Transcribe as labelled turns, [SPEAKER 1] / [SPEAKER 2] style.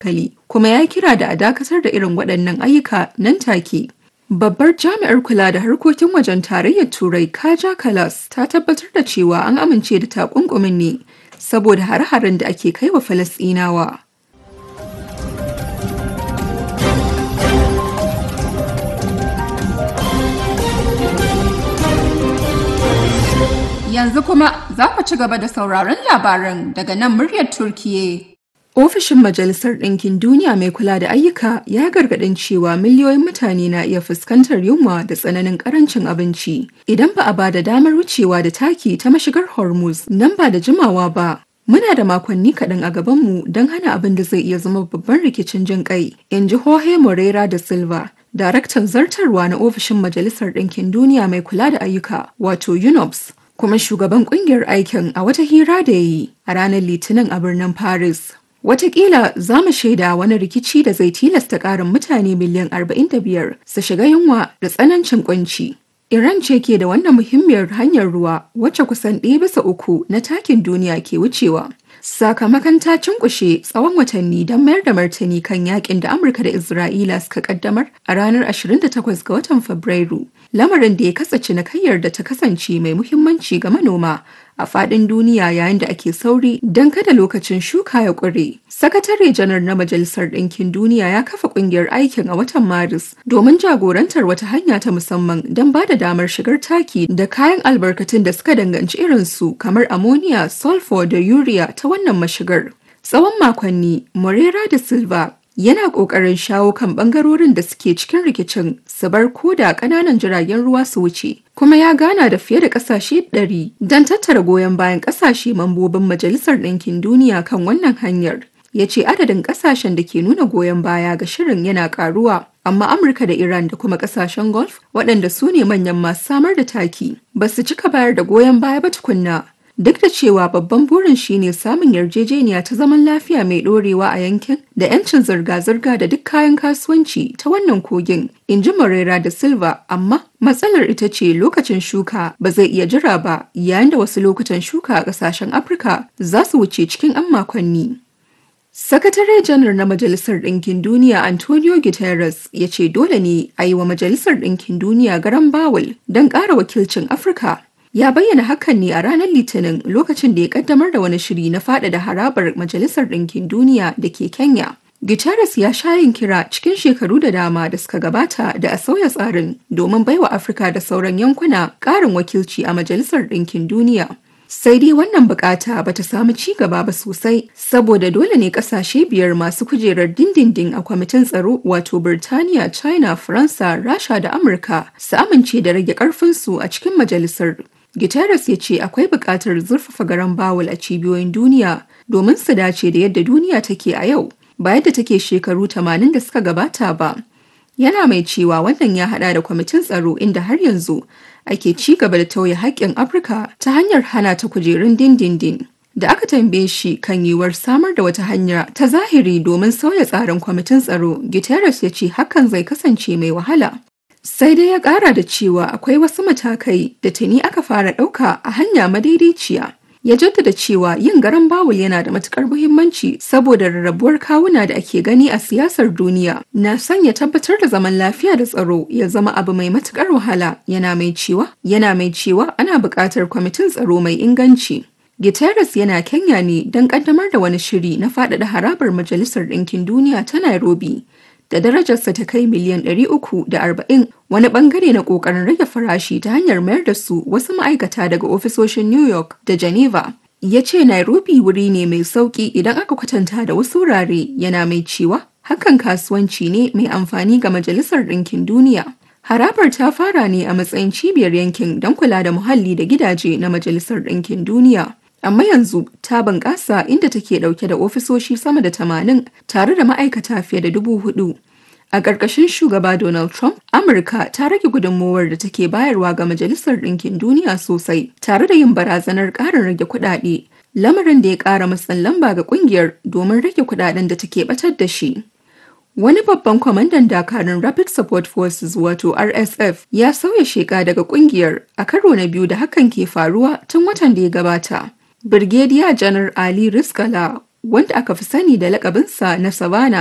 [SPEAKER 1] hankali kuma ya kira da a dakatar da irin waɗannan ayyuka nan take. Babbar jami'ar kula da harkokin wajen tarayyar Turai Kaja Kalas ta tabbatar da cewa an amince da takunkumin ne saboda hare-haren da ake kai wa Falasɗinawa. Yanzu kuma za ku ci gaba da sauraron labaran daga nan muryar Turkiye. Ofishin Majalisar Ɗinkin Duniya mai kula da ayyuka ya gargaɗin cewa miliyoyin mutane na iya fuskantar yunwa da tsananin ƙarancin abinci idan ba a ba da damar wucewa da taki ta mashigar Hormuz nan ba da jimawa ba. Muna da makonni kaɗan a gabanmu don hana abin da zai iya zama babban rikicin jin ƙai, in ji Jorge Moreira da Silva, daraktan zartarwa na ofishin Majalisar Ɗinkin Duniya mai kula da ayyuka, wato UNOPS. kuma shugaban kungiyar aikin a wata hira da ya yi a ranar litinin a birnin paris Wataƙila za mu shaida wani rikici da zai tilasta ƙarin mutane miliyan 45 su shiga yunwa da tsanancin kunci. Iran ce ke da wannan muhimmiyar hanyar ruwa wacce kusan ɗaya bisa uku na takin duniya ke wucewa. Sakamakon ta cinkushe tsawon watanni don mayar da martani kan yakin da Amurka da Isra'ila suka kaddamar a ranar 28 ga watan Fabrairu. Lamarin da ya kasa cinikayyar da ta kasance mai muhimmanci ga manoma a faɗin duniya yayin da ake sauri don kada lokacin shuka ya ƙure. Sakatare janar na Majalisar Ɗinkin Duniya ya kafa ƙungiyar aikin a watan Maris domin jagorantar wata hanya ta musamman don ba da damar shigar taki da kayan albarkatun da suka danganci irinsu kamar ammonia, sulfur da urea ta wannan mashigar. Tsawon makonni, Morera da Silva yana ƙoƙarin shawo kan ɓangarorin da suke cikin rikicin su bar koda ƙananan jiragen ruwa su wuce kuma ya gana da fiye da ƙasashe 100 don tattara goyon bayan ƙasashe mambobin majalisar ɗinkin duniya kan wannan hanyar ya ce adadin ƙasashen da ke nuna goyon baya ga shirin yana ƙaruwa amma amurka da iran da kuma ƙasashen gulf waɗanda su ne manyan masu samar da taki ba su cika bayar da goyon baya ba tukunna Duk da cewa babban burin shine samun yarjejeniya ta zaman lafiya mai ɗorewa a yankin da 'yancin zirga-zirga da duk kayan kasuwanci ta wannan kogin, in ji Morera da Silva, amma matsalar ita ce lokacin shuka ba zai iya jira ba yayin da wasu lokutan shuka a ƙasashen Afirka za su wuce cikin 'yan makonni. Sakatare janar na Majalisar Ɗinkin Duniya Antonio Guterres ya ce dole ne a yi wa Majalisar Ɗinkin Duniya garan bawul don ƙara wakilcin Afirka ya bayyana hakan ne a ranar litinin lokacin da ya kaddamar da wani shiri na faɗaɗa harabar majalisar ɗinkin duniya da ke kenya guterres ya sha yin kira cikin shekaru da dama da suka gabata da a sauya tsarin domin baiwa afirka da sauran yankuna ƙarin wakilci a majalisar ɗinkin duniya sai dai wannan bukata ba ta samu ci gaba ba sosai saboda dole ne kasashe biyar masu kujerar dindindin a kwamitin tsaro wato Birtaniya, China, Faransa, Rasha da Amurka su amince da rage karfinsu a cikin majalisar. Guterres ya ce akwai buƙatar zurfafa garan bawul a cibiyoyin duniya domin su dace da yadda duniya take a yau ba yadda take shekaru 80 da suka gabata ba. Yana mai cewa wannan ya hada da kwamitin tsaro inda har yanzu ake ci gaba da tauye haƙƙin Afirka ta hanyar hana ta kujerun dindindin. Da aka tambaye shi kan yiwuwar samar da wata hanya ta zahiri domin sauya tsarin kwamitin tsaro, Guterres ya ce hakan zai kasance mai wahala. Sai dai ya ƙara da cewa akwai wasu matakai da tuni aka fara ɗauka a hanya madaidaiciya. Ya jaddada cewa yin garan bawul yana da matukar muhimmanci saboda rarrabuwar kawuna da ake gani a siyasar duniya na sanya tabbatar da zaman lafiya da tsaro ya zama abu mai matukar wahala yana mai cewa yana mai cewa ana buƙatar kwamitin tsaro mai inganci. Guterres yana Kenya ne don ƙaddamar da wani shiri na faɗaɗa harabar Majalisar Ɗinkin Duniya ta Nairobi. da darajarsa ta kai miliyan 340 wani bangare na kokarin rage farashi ta hanyar mayar da su wasu ma'aikata daga ofisoshin New York da Geneva. Ya ce Nairobi wuri ne mai sauki idan aka kwatanta da wasu wurare yana mai cewa hakan kasuwanci ne mai amfani ga Majalisar Ɗinkin Duniya. Harabar ta fara ne a matsayin cibiyar yankin don kula da muhalli da gidaje na Majalisar Ɗinkin Duniya. amma yanzu ta bunƙasa inda take ɗauke da ofisoshi sama da tamanin tare da ma'aikata fiye da dubu hudu. A ƙarƙashin shugaba Donald Trump, Amurka ta rage gudunmowar da take bayarwa ga Majalisar Ɗinkin Duniya sosai, tare da yin barazanar ƙarin rage kuɗaɗe, lamarin da ya ƙara matsin lamba ga ƙungiyar domin rage kuɗaɗen da take ɓatar da shi. Wani babban kwamandan dakarun Rapid Support Forces wato RSF ya sauya sheka daga ƙungiyar a karo na biyu da hakan ke faruwa tun watan da ya gabata. Birgediya Janar Ali Riskala wanda aka fi sani da lakabinsa na Savannah